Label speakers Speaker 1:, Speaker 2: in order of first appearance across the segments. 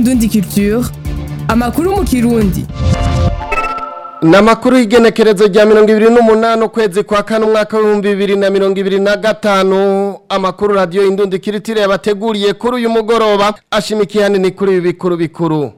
Speaker 1: Indundi Culture amakuru mu kirundi
Speaker 2: ni amakuru y'igenekerezo rya mirongo ibiri n'umunani ukwezi kwa kane umwaka w'ibihumbi bibiri na mirongo ibiri na gatanu amakuru radiyo indundi kiritire yabateguriye kuri uyu mugoroba ashimikiye hanini kuri ibi bikuru bikuru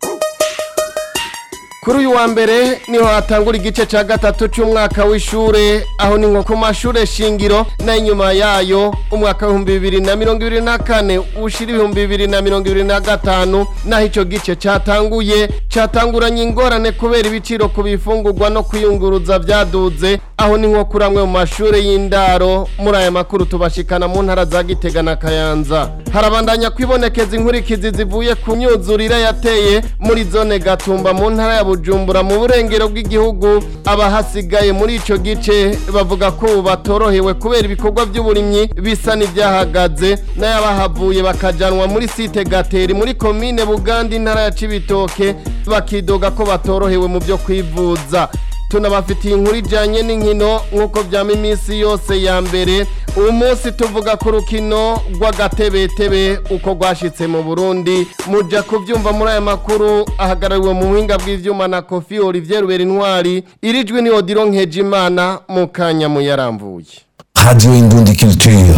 Speaker 2: kuri uyu wa mbere niho hatangura igice cya gatatu cy'umwaka w'ishure aho ni nko ku mashure shingiro n'inyuma yayo umwaka w'ibihumbi bibiri na mirongo ibiri na kane ushira ibihumbi bibiri na mirongo ibiri na gatanu naho icyo gice cyatanguye cyatanguranye ingorane kubera ibiciro ku bifungurwa no kwiyunguruza byaduze aho ni nko kuri amwe mu mashure y'indaro muri aya makuru tubashikana mu ntara za gitega na kayanza harabandanya kwibonekeza inkurikizi zivuye ku myuzurire yateye muri zone gatumba mu ntara ya bujumbura mu burengero bw'igihugu abahasigaye muri ico gice bavuga ko ubu batorohewe kubera ibikorwa by'uburimyi bisa n'ibyahagaze n'ayabahavuye bakajanwa muri site gateri muri komine buganda intara ya cibitoke bakidoga ko batorohewe mu byo kwivuza tunabafitiye inkuru ijyanye n'inkino nk'uko byama iminsi yose ya mbere uyu munsi tuvuga ku rukino rw'agatebetebe uko rwashyitse mu burundi mujya kubyumva muri aya makuru ahagarariwe mu buhinga bw'ibyuma na kofi olivier rubera intwari irijwi ni odiro nkejimana mu kanya muyarambuye
Speaker 3: Radio Indundi Culture.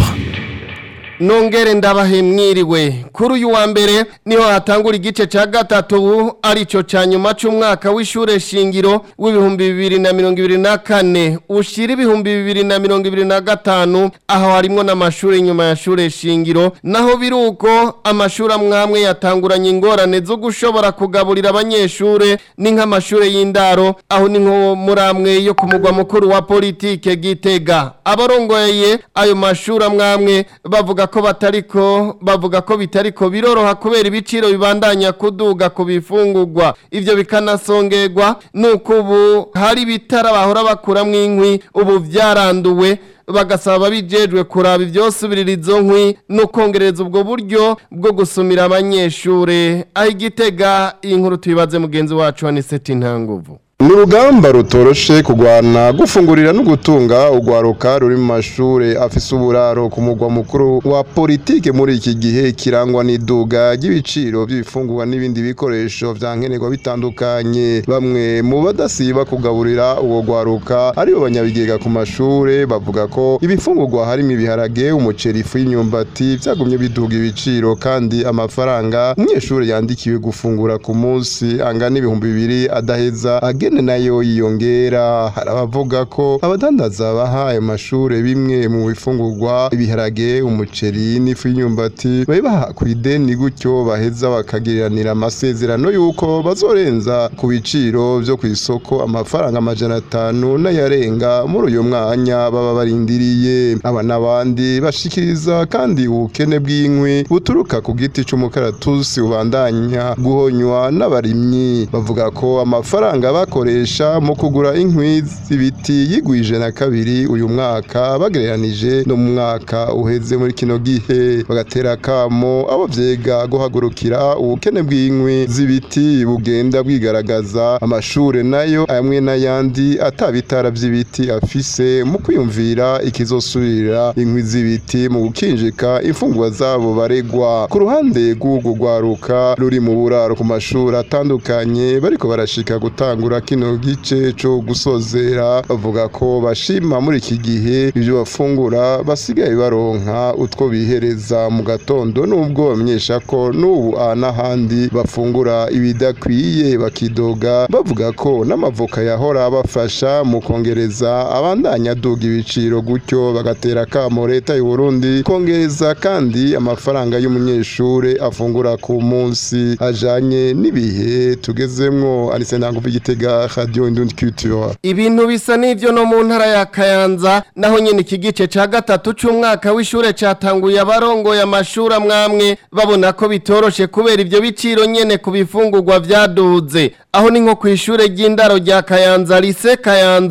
Speaker 2: nongere ndabahe mwiriwe kuri uyu wa mbere niho hatangura igice cya gatatu aricyo cya nyuma cy'umwaka w'ishure shingiro w'ibihumbi bibiri na mirongo ibiri na kane ushira ibihumbi bibiri na mirongo ibiri na gatanu aho harimwo n'amashuri nyuma ya shure shingiro naho biri uko amashuri amwe amwe yatanguranye ingorane zo gushobora kugaburira abanyeshure ni nk'amashuri y'indaro aho ni nko muri amwe yo ku mugwa mukuru wa politike gitega abarongoye ayo mashuri amwe amwe bavuga ko batariko bavuga ko bitariko biroroha kubera ibiciro bibandanya kuduga ku bifungurwa ivyo bikanasongerwa nuko ubu hari bitara bahora bakuramwo inkwi ubu vyaranduwe bagasaba bijejwe kuraba ivyosubirira izo nkwi no kongereza ubwo buryo bwo gusumira abanyeshure aho igitega iyi nkuru tuyibaze mugenzi wacu wa Niseti Ntanguvu
Speaker 4: ni urugamba rutoroshe kurwana gufungurira no gutunga urwaruka ruri mu mashure afise uburaro ku mugwa mukuru wa politike muri iki gihe kirangwa n'iduga ry'ibiciro by'ibifungurwa n'ibindi bikoresho vya nkenerwa bitandukanye bamwe mu badasiba kugaburira uwo rwaruka aribo banyabigega ku mashure bavuga ko ibifungurwa harimo ibiharage umuceri ifu y'imyumbati vyagumye biduga ibiciro kandi amafaranga umunyeshure yandikiwe gufungura ku munsi angana ibihumbi bibiri adaheza age ingene nayo yiyongera hari abavuga ko abadandaza baha ayo mashure bimwe mu bifungurwa ibiharage umuceri n'ifu y'imyumbati babibaha ku ideni gutyo baheza bakagiriranira amasezerano y'uko bazorenza ku biciro vyo ku isoko amafaranga amajana atanu n'ayarenga muri uyu mwanya baba barindiriye aba n'abandi bashikiriza kandi ubukene bw'inkwi buturuka ku giti c'umukaratusi ubandanya guhonywa n'abarimyi bavuga ko amafaranga bako bakoresha mu kugura inkwi z'ibiti yigwije na kabiri uyu mwaka bagereranije no mu mwaka uheze muri kino gihe bagatera kamo abo vyega guhagurukira ubukene bw'inkwi z'ibiti bugenda bwigaragaza amashure nayo amwe n'ayandi atabitara vy'ibiti afise mu kwiyumvira ikizosubirira inkwi z'ibiti mu gukinjika imfungurwa zabo baregwa ku ruhande rw'urwo rwaruka ruri mu buraro ku mashuri atandukanye bariko barashika gutangura kino gice cyo gusozera bavuga ko bashima muri iki gihe ibyo bafungura basigaye baronka utwo bihereza mu gatondo nubwo bamenyesha ko n'ubu aha n'ahandi bafungura ibidakwiye bakidoga bavuga ko n'amavoka yahora bafasha mu kongereza abandanya aduga ibiciro gutyo bagatera akamo leta y'u Burundi kongereza kandi amafaranga y'umunyeshure afungura ku munsi ajanye n'ibihe tugezemwo arise ntango igitega radio indundi culture
Speaker 2: ibintu bisa n'ivyo no mu ntara ya kayanza naho nyene iki gice ca gatatu c'umwaka w'ishure catanguye abarongoye amashuri amwamwe babona ko bitoroshe kubera ivyo biciro nyene ku bifungurwa vyaduze aho ni nko kw'ishure ry'indaro rya kayanza lise kayanza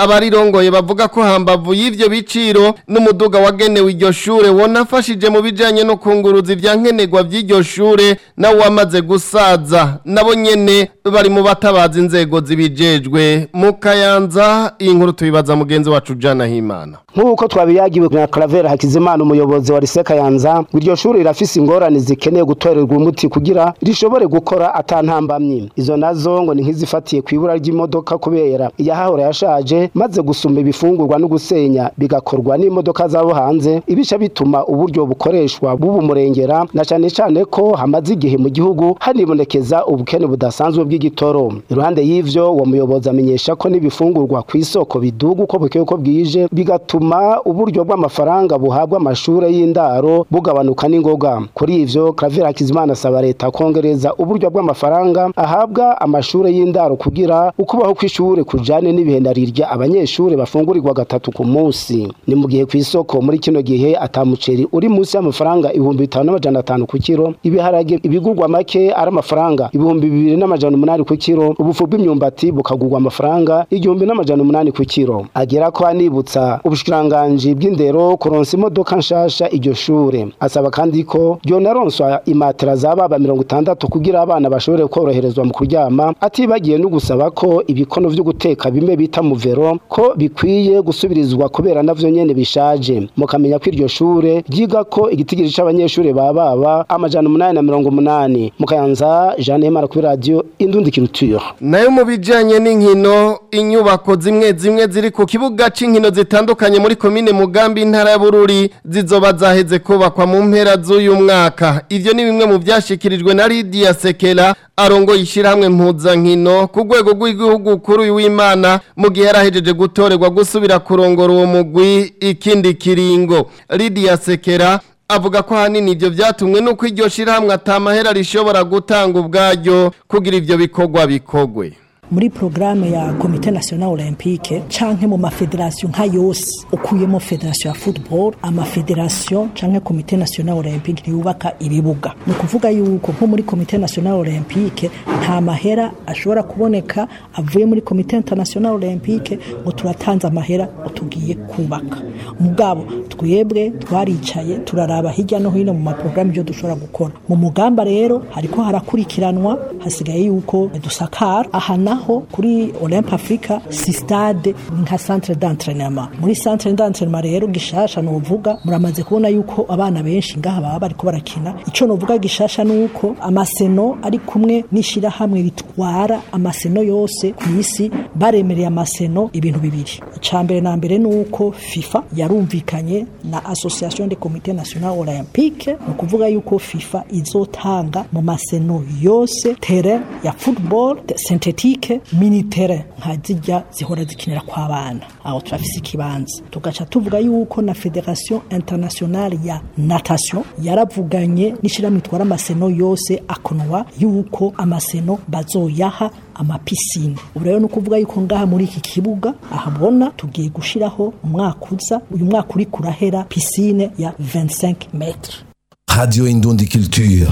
Speaker 2: abarirongoye bavuga ko hambavu y'ivyo biciro n'umuduga wagenewe iryo shure wonafashije mu bijanye no kunguruza ivyankenerwa vy'iryo shure nawe wamaze gusaza nabo nyene bari mu batabaza inzego zibijejwe mu kayanza iyi nkuru tuyibaza mugenzi wacu Jana Himana
Speaker 5: nk'uko twabiyagiwe na Claver Hakizimana umuyobozi wa Lycée Kayanza ngo iryo shuri rirafise ingorane zikeneye gutorerwa umuti kugira rishobore gukora atantambamye izo nazo ngo ni nk'izifatiye ku ibura ry'imodoka kubera iyahahora yashaje maze gusumba ibifungurwa no gusenya bigakorwa n'imodoka zabo hanze ibica bituma uburyo bukoreshwa bubumurengera na cyane cyane ko hamaze igihe mu gihugu hanibonekeza ubukene budasanzwe bw'igitoro iruhande y'ivyo uwo muyobozi amenyesha ko n'ibifungurwa ku isoko biduga uko bukeye uko bwije bigatuma uburyo bw'amafaranga buhabwa amashure y'indaro bugabanuka n'ingoga kuri ivyo Claver Hakizimana asaba leta kongereza uburyo bw'amafaranga ahabwa amashure y'indaro kugira ukubaho kw'ishure kujane n'ibihendarirya abanyeshure bafungurirwa gatatu ku munsi ni mu gihe ku isoko muri kino gihe atamuceri uri munsi y'amafaranga ibihumbi bitanu n'amajana atanu ku kiro ibiharage ibigurwa make ari amafaranga ibihumbi bibiri n'amajana umunani ku kiro ubufu bw'imyumbati bukagurwa amafaranga igihumbi n'amajana umunani ku kiro agera ko anibutsa ubushikiranganji bw'indero kuronsa imodoka nshasha iryo shure asaba kandi ko ryonaronswa imatera za baba mirongo itandatu kugira abana bashobore koroherezwa mu kuryama atibagiye no gusaba ko ibikono vyo guteka bimwe bita muvero ko bikwiye gusubirizwa kubera navyo nyene bishaje mukamenya ko iryo shure ryiga ko igitigiri c'abanyeshure ba baba amajana umunani na mirongo umunani mukayanza Jeanne Mara kuri radio Indundi Culture
Speaker 2: nayo mu bijanye n'inkino inyubako zimwe zimwe ziri ku kibuga c'inkino zitandukanye muri komine Mugambi intara ya Bururi zizoba zaheze kubakwa mu mpera z'uyu mwaka ivyo ni bimwe mu vyashikirijwe na Lydia Sekela arongo yishirahamwe mpuzankino ku rwego rw'igihugu kuri uyu w'Imana mu gihe yarahejeje gutorerwa gusubira kurongora uwo mugwi ikindi kiringo Lydia Sekela avuga ko hanini ivyo vyatumwe nuko iryo shirahamwe atamahera rishobora gutanga ubwaryo kugira ivyo bikorwa bikogwe
Speaker 6: muri programme ya komite national olympique canke mu mafederation nka yose ukuyemo federation ya football amafederation canke komite national olympique ntiyubaka ibibuga ni ukuvuga yuko nko muri komite national olympique nta mahera ashobora kuboneka avuye muri komite international olympique ngo turatanze amahera ngo tugiye kubaka mugabo twebwe twaricaye turaraba hirya no hino mu maporogaramu ibyo dushobora gukora mu mugamba rero hariko harakurikiranwa hasigaye yuko dusakara aha naho kuri Olympe Africa si stade nka centre d'entraînement muri centre d'entraînement rero gishasha novuga muramaze kubona yuko abana benshi ngaha baba bariko barakina ico novuga gishasha nuko amaseno ari kumwe nishira hamwe bitwara amaseno yose ku isi baremereye amaseno ibintu bibiri icambere na mbere nuko FIFA yarumvikanye na Association des Comités National Olympique no kuvuga yuko FIFA izotanga mu maseno yose terrain ya football synthetique minitere nka zijya zihora zikinira kwa bana aho turafise ikibanza tugaca tuvuga yuko na Federation Internationale ya Natation yaravuganye n'ishirahamwe itwara amaseno yose akonwa yuko amaseno bazoyaha amapisine ubu rero ni ukuvuga yuko ngaha muri iki kibuga ahabona tugiye gushiraho umwaka uza uyu mwaka uri kurahera pisine ya 25 metre
Speaker 3: Radio Indundi Culture.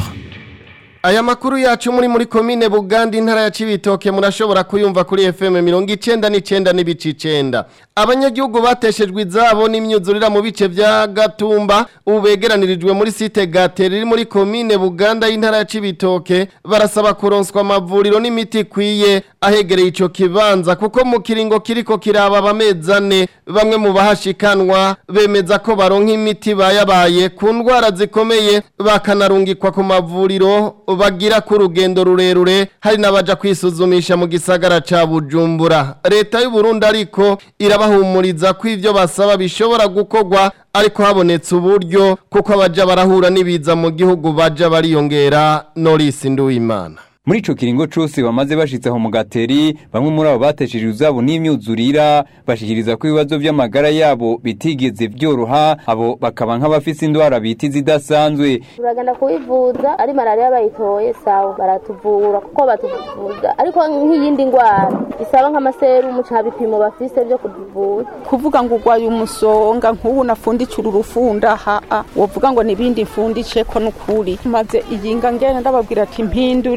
Speaker 2: Aya makuru yacu muri muri komine Buganda intara ya Cibitoke murashobora kuyumva kuri FM 99 n'ibici 9. Abanyagihugu bateshejwe izabo n'imyuzurira mu bice vya Gatumba ubu begeranirijwe muri site Gateri iri muri komine Buganda y'intara ya Cibitoke barasaba kuronswa amavuriro n'imiti kwiye ahegereye ico kibanza kuko mu kiringo kiriko kiraba abamezane bamwe mu bahashikanwa bemeza ko baronka imiti bayabaye ku ndwara zikomeye bakanarungikwa ku mavuriro bagira ku rugendo rurerure hari n'abaja kwisuzumisha mu gisagara ca Bujumbura leta y'u Burundi ariko irabahumuriza ko ivyo basaba bishobora gukorwa ariko habonetse uburyo kuko abaja barahura n'ibiza mu gihugu baja bariyongera Norris Nduwimana
Speaker 7: muri ico kiringo cose bamaze bashitseho mu gateri bamwe muri abo batesheje uzabo n'imyuzurira bashikiriza ko ibibazo vy'amagara yabo bitigeze vyoroha abo bakaba nk'abafise indwara bita izidasanzwe
Speaker 8: turagenda kubivuza ari malariya bayitoye sawa baratuvura kuko batuvuza ariko nk'iyindi ndwara isaba nk'amaserumu ca bipimo bafise vyo kutuvuza
Speaker 9: kuvuga ngo urwaye umusonga nk'ubu nafundicira urufunda haa wovuga ngo nibindi mfundiceko n'ukuri maze iyinga ngene ndababwira ati mpindurira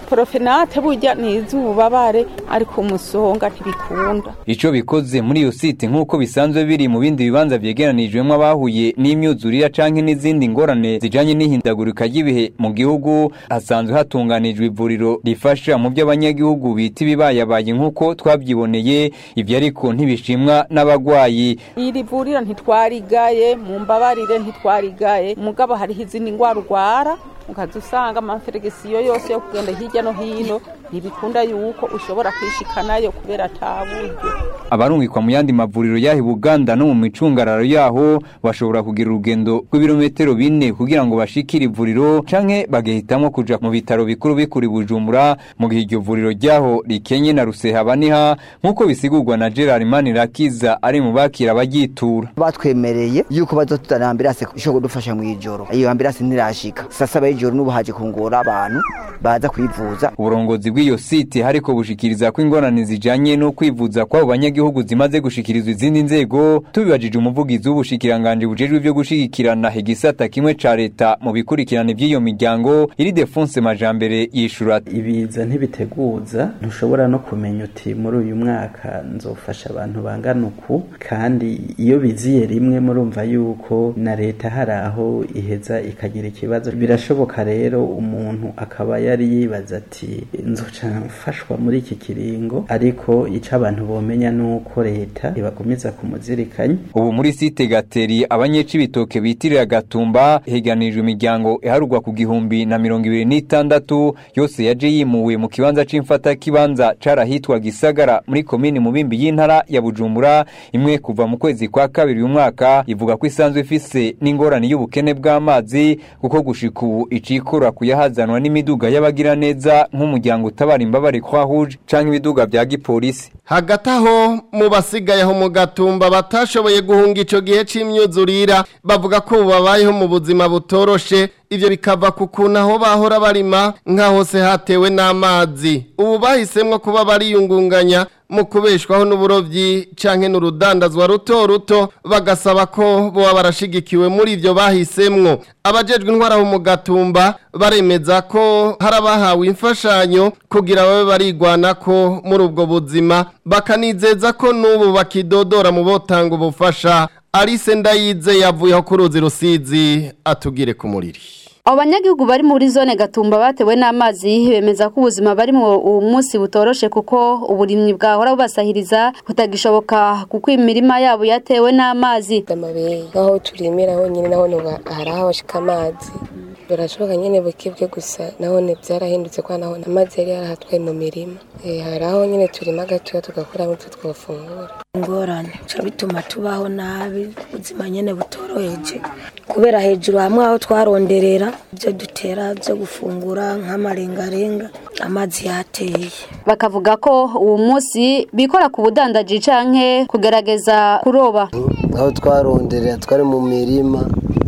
Speaker 9: porofenate burya ni iz'ububabare ariko umusonga ntibikunda
Speaker 7: ico bikoze muri iyo site nk'uko bisanzwe biri mu bindi bibanza vyegeranijwemwo abahuye n'imyuzurira canke n'izindi ngorane zijanye n'ihindagurika ry'ibihe mu gihugu hasanzwe hatunganijwe ivuriro rifasha mu vy'abanyagihugu bita ibibayabaye nk'uko twavyiboneye ivyo ariko ntibishimwa n'abagwayi
Speaker 9: iri vuriro ntitwarigaye mu mbabarire ntitwarigaye mugabo hariho izindi ngwara urwara ukaza usanga amaferegisiyo yose yo kugenda hirya no hino ntibikunda yuko ushobora kwishikanayo kubera ata buryo
Speaker 7: abarungikwa mu yandi mavuriro yaho i buganda no mu micungararo yaho bashobora kugira urugendo rw'ibirometero bine kugira ngo bashikire ivuriro canke bagahitamwo kuja mu bitaro bikuru bikuri bujumbura mu gihe iryo vuriro ryaho rikenye na rusehabaniha nk'uko bisigurwa na gerard manirakiza ari mu bakira abagitura
Speaker 10: batwemereye yuko bazotuzanira ambirase ishobora kudufasha mw'ijoro iyo ambirase ntirashika saa saba y'ijoro n'ubu haje kungora abantu baza kwivuza
Speaker 7: uburongozi bw'iyo site hariko bushikiriza ko ingorane zijanye no kwivuza kw'abo banyagihugu zimaze gushikirizwa izindi nzego tubibajije umuvugizi w'ubushikiranganje bujejwe ivyo gushigikirana igisata kimwe ca leta mu bikurikirane vy'iyo miryango iri defonse majambere yishura
Speaker 11: ibiza ntibiteguza ntushobora no kumenya uti muri uyu mwaka nzofasha abantu bangana uku kandi iyo biziye rimwe murumva yuko na leta hari aho iheza ikagira ikibazo birashoboka rero umuntu akaba yari yibaza ati nzoca mfashwa muri iki kiringo ariko ico abantu bomenya nuko leta ibagumiza kumuzirikanya
Speaker 7: ubu muri site gateri abanyeci bitoke bitirira gatumba heganijwe imiryango iharurwa ku gihumbi na mirongo ibiri n'itandatu yose yaje yimuwe mu kibanza c'imfata kibanza carahitwa gisagara muri komini mubimbi y'intara ya bujumbura imwe kuva mu kwezi kwa kabiri uyu mwaka ivuga ko isanzwe ifise n'ingorane y'ubukene bw'amazi kuko gushika ubu icikora kuyahazanwa n'imiduga y'abagira neza nk'umuryango utabara imbabare kwa huje canke ibiduga vya gipolisi
Speaker 2: hagati aho mu basigaye aho mu gatumba batashoboye guhunga ico gihe c'imyuzurira bavuga ko ubu babayeho mu buzima butoroshe ivyo bikava ku kuntu aho bahora barima nka hose hatewe n'amazi ubu bahisemwo kuba bariyungunganya mu kubeshwaho n'uburovyi canke n'urudandazwa ruto ruto bagasaba ko boba barashigikiwe muri ivyo bahisemwo abajejwe intwara mu gatumba baremeza ko hari abahawe imfashanyo kugira babe barigwanako muri ubwo buzima bakanizeza ko n'ubu bakidodora mu botanga ubufasha Alice Ndayize yavuyeho ku ruzi rusizi atugire ku muriri
Speaker 12: abo banyagihugu bari muri zone gatumba batewe n'amazi bemeza ko ubuzima barimwo uwo munsi butoroshe kuko uburimyi bwahora bubasahiriza butagishoboka kuko imirima yabo yatewe n'amazi
Speaker 13: amabuye nk'aho turimira honyine naho hari aho hashika amazi birashoboka nyine bukibwe gusa nahone byarahindutse kwa nahone amazi yari yarahatwaye mu mirima hari aho nyine turima gatoya tugakuramo ibyo twafungura
Speaker 14: ingorane bica bituma tubaho nabi ubuzima nyine butoroheje kubera hejuru hamwe aho twaronderera ibyo dutera byo gufungura nk'amarengarenga amazi yateye
Speaker 12: bakavuga ko uwo munsi bikora ku budandaji canke kugerageza kuroba
Speaker 15: aho twaronderera twari mu mirima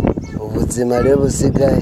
Speaker 15: ubuzima rero busigaye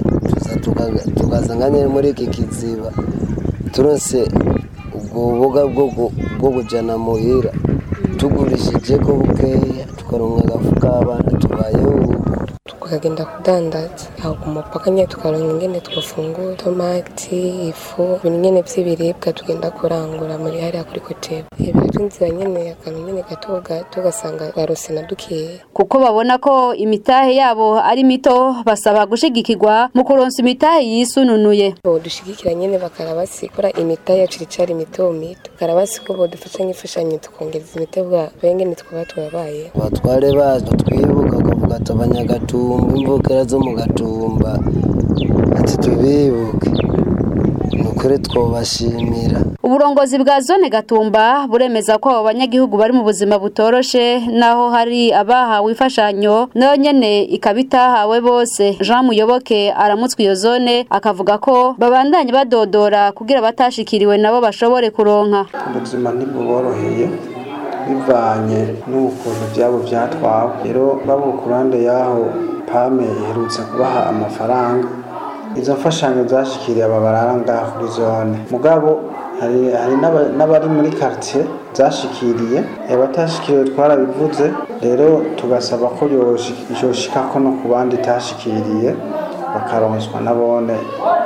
Speaker 15: tukaza nka nyine muri iki kiziba turose ubwo bubuga bwo kujyana muhira tugurishije ko bukeya tukaronka agafu k'abana tubayeho
Speaker 13: tukagenda kudandaza aho ku mupaka nyine tukaronka ingene twafungura tomati ifu ibintu nyine by'ibiribwa tugenda kurangura muri hariya kuri kotebo biratunzira nyine akantu nyine gato gato ugasanga barose na dukeya
Speaker 12: kuko babona ko imitahe yabo ari mito basaba gushigikirwa mu kuronsa imitahe yisununuye
Speaker 13: bodushigikira nyine bakarabasikora imitahe yacu iricari mito mito karabasi ko bodufasha nk'imfashanyo tukongereza imitebwa bengene twaba turabaye
Speaker 15: batware bacu twibuka kuvuga ati abanyagatumba imvukira zo mu gatumba ati tubibuke ni ukuri twobashimira
Speaker 12: uburongozi bwa zone gatumba buremeza ko abo banyagihugu bari mu buzima butoroshe naho hari abahawe imfashanyo nayo nyene ikaba itahawe bose jean muyoboke aramutswe iyo zone akavuga ko babandanye badodora kugira batashikiriwe nabo bashobore kuronka
Speaker 16: ubuzima ntibuboroheye bivanye n'ukuntu byabo byatwawe rero babo ku ruhande y'aho pame iherutse kubaha amafaranga izo mfashanyo zashikiriye aba barara ngaha kuri zone mugabo hari n'abari muri quartier zashikiriye abatashikiriwe twarabivuze rero tugasaba ko yoshika ko no ku bandi itashikiriye bakaronswa nabone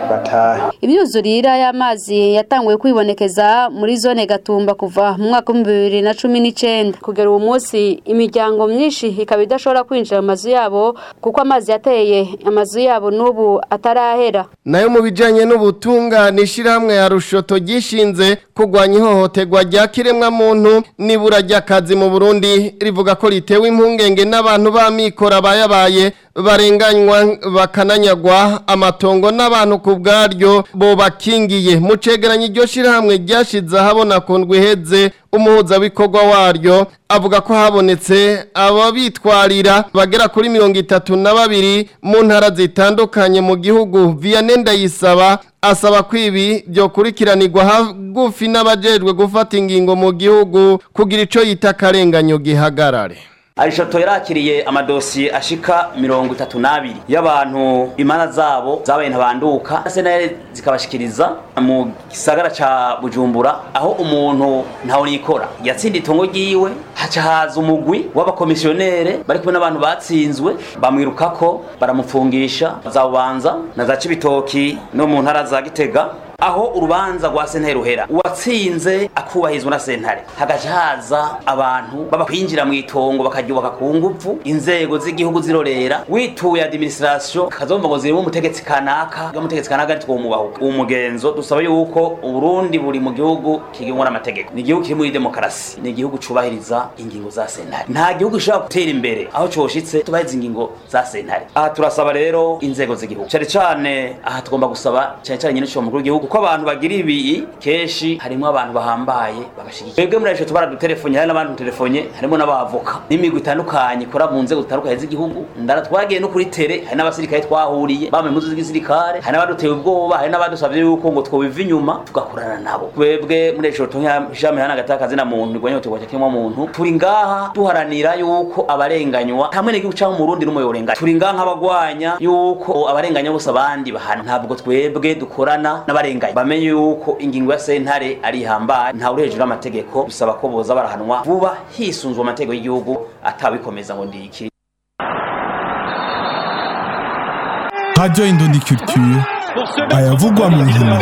Speaker 16: batahe
Speaker 12: imyuzurira y'amazi yatanguye kwibonekeza muri zone gatumba kuva mu mwaka w'ibihumbi bibiri na cumi n'icenda kugera uwo munsi imiryango myinshi ikaba idashobora kwinjira mu mazu yabo kuko amazi yateye amazu yabo n'ubu atarahera
Speaker 2: nayo mu bijanye n'ubutungane ishirahamwe ya rushoto gishinze kurwanya ihohoterwa rya kiremwa muntu nibura ry'akazi mu Burundi rivuga ko ritewe impungenge n'abantu b'amikora bayabaye barenganywa bakananyagwa amatongo n'abantu ku bwaryo bo bakingiye mu cegeranyo iryo shirahamwe ryashize ahabona ku ndwi iheze umuhuzabikorwa waryo avuga ko habonetse ababitwarira bagera kuri mirongo itatu na babiri mu ntara zitandukanye mu gihugu vianney ndayisaba asaba ko ibi byokurikiranirwa hagufi n'abajejwe gufata ingingo mu gihugu kugira ico yita akarenganyo gihagarare
Speaker 17: arishoto yarakiriye amadosiye ashika mirongo itatu n'abiri y'abantu imana zabo zabaye ntabanduka senere zikabashikiriza mu gisagara ca bujumbura aho umuntu ntawe nikora yatsinda itongo ryiwe haca haza umugwi w'abakomisiyonere bari kumwe n'abantu batsinzwe bamwirukako baramupfungisha za bubanza na za cibitoki no mu ntara za gitega aho urubanza rwa sentare ruhera uwatsinze akubahizwa na sentare hagaca haza abantu baba kwinjira mu itongo bakaryubaka ku nguvu inzego z'igihugu zirorera wituye administration kazomva ngo zirimo umutegetsi kanaka umutegetsi kanaka ari twumubahuka uwo mugenzo dusaba yuko uburundi buri mu gihugu kigengwa n'amategeko ni igihugu kiri muri demokarasi ni igihugu cubahiriza ingingo za sentare nta gihugu gishobora gutera imbere aho coshitse tubahiriza ingingo za sentare aha turasaba rero inzego z'igihugu cane cane aha tugomba gusaba cane cane nyine mukuru w'igihugu kuko abantu bagira ibi kenshi harimo abantu bahambaye bagashigikiye twebwe muri ayo baradutelefone hari n'abandi dutelefone harimo n'abavoka n'imigwi itandukanye ikora mu nzego zitandukanye z'igihugu ndara twagiye no kuri tere hari n'abasirikare twahuriye bambaye impuzu z'igisirikare hari n'abaduteye ubwoba hari n'abadusabye yuko ngo twobiva inyuma tugakorana nabo twebwe muri ayo nk'ishami hana agatakazi na muntu igwanya utegwa cyakemwa muntu turi ngaha duharanira yuko abarenganywa hamwe n'igihugu cyangwa umurundi n'umuyorenganya turi ngaha nk'abagwanya yuko abarenganya bose abandi bahana ntabwo twebwe dukorana n'abarenganya bamenye yuko ingingo ya sentare ari ihambaye ntawe uri hejuru y'amategeko bisaba ko boza barahanwa vuba hisunzwe amategeko y'igihugu atabikomeza ngo ndiki
Speaker 18: Radio Indondi Culture ayavugwa mu nkino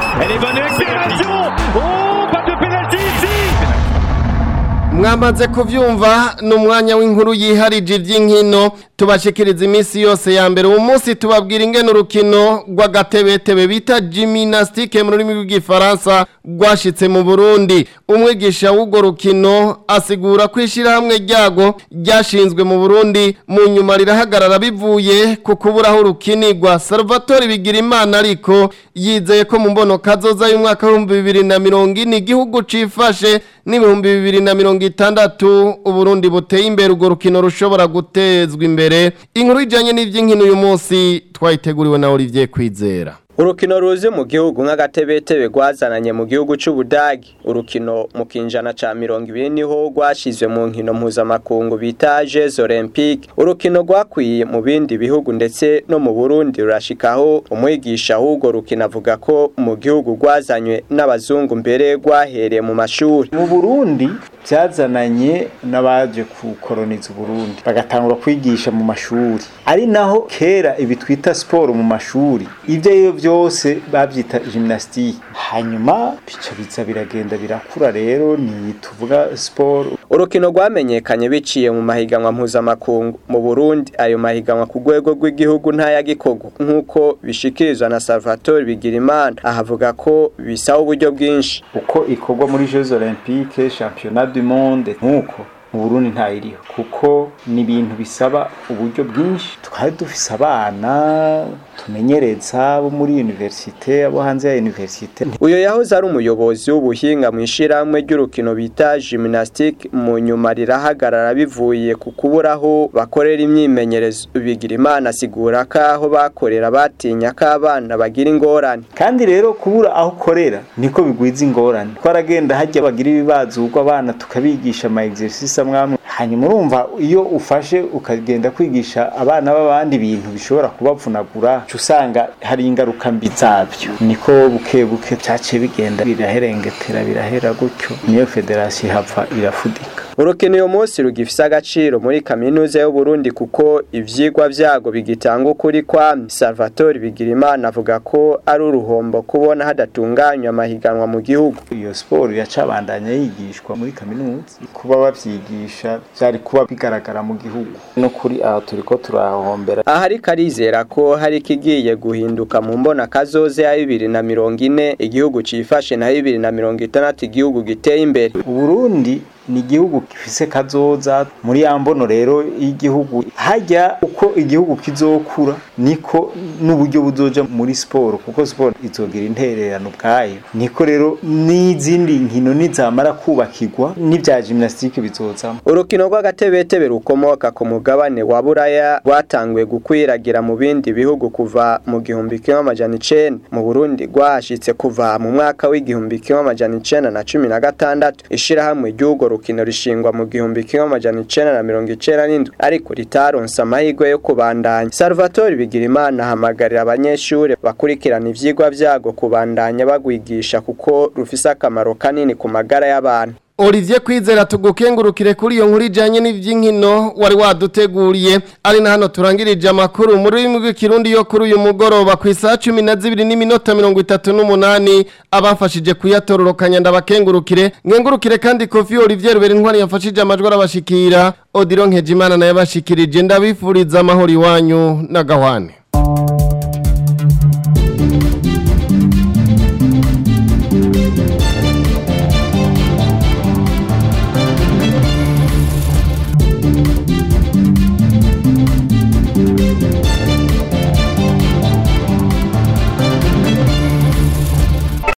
Speaker 2: mwamaze kuvyumva ni umwanya w'inkuru yiharije iby'inkino tubashikiriza iminsi yose ya mbere uwo munsi tubabwira ingene urukino rw'agatebetebe bita jiminasitike mu rurimi rw'igifaransa rwashitse mu burundi umwigisha w'urwo rukino asigura ko ishyirahamwe ryago ryashinzwe mu burundi mu nyuma rirahagarara bivuye ku kubura aho rukinirwa salvatore bigira imana ariko yizeye ko mu mbono kazoza y'umwaka w'ibihumbi bibiri na mirongo ine igihugu cifashe n'ibihumbi bibiri na mirongo itandatu uburundi buteye imbere urwo rukino rushobora gutezwa imbere inkuru ijyanye n'iby'inkino uyu munsi twayiteguriwe na Olivier Kwizera
Speaker 19: urukino ruzi mu gihugu nk'agatebetebe rwazananye mu gihugu c'ubudagi urukino mu kinjana ca mirongo ibiri niho rwashizwe mu nkino mpuzamakungu bita jeux olympique urukino rwakwiye mu bindi bihugu ndetse no mu burundi rurashikaho umwigisha w'urwo rukino avuga ko mu gihugu rwazanywe n'abazungu mbere rwahereye mu mashuri
Speaker 16: mu burundi byazananye n'abaje kukoroniza uburundi bagatangura kwigisha mu mashuri ari naho kera ibi twita siporo mu mashuri ibyo ari byo byose babyita gymnastique hanyuma bica biza biragenda birakura rero ni tuvuga siporo
Speaker 19: urukino rwamenyekanye biciye mu mahiganwa mpuzamakungu mu burundi ayo mahiganwa ku rwego rw'igihugu ntayagikogo nk'uko bishikirizwa na salvatore bigirimana ahavuga ko bisaba uburyo bwinshi
Speaker 16: uko ikorwa muri jeux olympique championnat du monde nk'uko mu burundi ntayiriho kuko ni ibintu bisaba uburyo bwinshi twari dufise abana tumenyereza bo muri universite abo hanze ya universite
Speaker 19: uyo yahoze ari umuyobozi w'ubuhinga mu ishyirahamwe ry'urukino bita gymnastique mu nyuma rirahagarara bivuye ku kuburaho bakorera imyimenyerezo bigira imana asigura ko aho bakorera batinya ko abana bagira ingorane
Speaker 16: kandi rero kubura aho ukorera niko bigwiza ingorane twaragenda hajya bagira ibibazo ubwo abana tukabigisha ama exercice amwamwe hanyuma urumva iyo ufashe ukagenda kwigisha abana b'abandi ibintu bishobora kubavunagura usanga hari ingaruka mbi zabyo niko buke buke byaciye bigenda biraherengetera birahera gutyo niyo federasiyo ihava irafudika
Speaker 19: urukino uyu munsi rugifise agaciro muri kaminuza y'u Burundi kuko ivyigwa vyago bigitanga ukuri kwa Salvatore Bigirimana avuga ko ari uruhombo kubona hadatunganywa amahiganwa mu gihugu
Speaker 20: iyo siporo yacabandanya yigishwa muri kaminuza kuba bavyigisha vyari kuba bigaragara mu gihugu no kuri aho turiko turahombera
Speaker 19: aha ariko arizera ko hari ikigiye guhinduka mu mbona kazoze ya bibiri na mirongo ine igihugu cifashe na bibiri na mirongo itandatu igihugu giteye imbere
Speaker 20: uburundi ni igihugu gifise kazoza muri ya mbono rero y'igihugu hajya uko igihugu kizokura niko n'uburyo buzoja muri siporo kuko siporo izogira intererano ubwayo niko rero n'izindi nkino nizamara kubakirwa n'ibya gymnastique bizozamo
Speaker 19: urukino rw'agatebetebe rukomoka ku mugabane wa buraya rwatanguye gukwiragira mu bindi bihugu kuva mu gihumbi kimwe amajana icenda mu burundi rwahashitse kuva mu mwaka w'igihumbi kimwe amajana icenda na cumi na gatandatu ishirahamwe ry'urwo rukino rishingwa mu gihumbi kimwe amajana icenda na mirongo icenda n'indwi ariko ritaronse amahirwe yo kubandanya salvatore bigirimana ahamagarira abanyeshuri bakurikirana ivyigwa vyago kubandanya bagwigisha kuko rufise akamaro kanini ku magara y'abantu
Speaker 2: Olivier Kwizera tugukengurukire kuri iyo nkuru ijanye n'ivy'inkino wari waduteguriye ari na hano turangirije amakuru muri rurimi rw'ikirundi yo kuri uyu mugoroba ku isaha 12 n'iminota 38 abafashije kuyatororokanya ndabakengurukire nkengurukire kandi Kofi Olivier Rubera intwari yafashije amajwi arabashikira Odilo Nkejimana naye abashikirije ndabifuriza amahoro iwanyu na gahwane